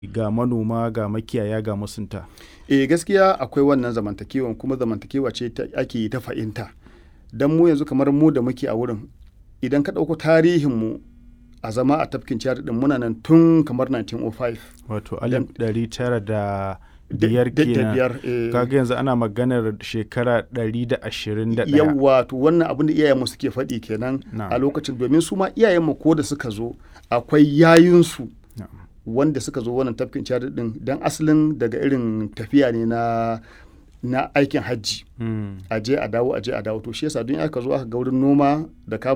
ga manoma ga makiyaya ga masunta eh gaskiya akwai wannan zamantakewan kuma zamantakewa ce ta ake yi ta fahimta don mu yanzu kamar mu da muke a wurin idan ka ɗauko tarihinmu a zama a tafkin ciyar din muna nan tun kamar 1905 wato alif ɗari tara da biyar da kenan biyar eh, kaga yanzu ana maganar shekara ɗari da ashirin da ɗaya yawwa to wannan abin da iyayenmu suke faɗi kenan Na'am. a lokacin domin su ma iyayenmu ko da suka zo akwai yayinsu Na'am. wanda suka zo wannan tafkin ciyar din don asalin daga irin tafiya ne na na aikin hajji Mm. a je a dawo a je a dawo to shi yasa don aka zo aka ga wurin noma da kama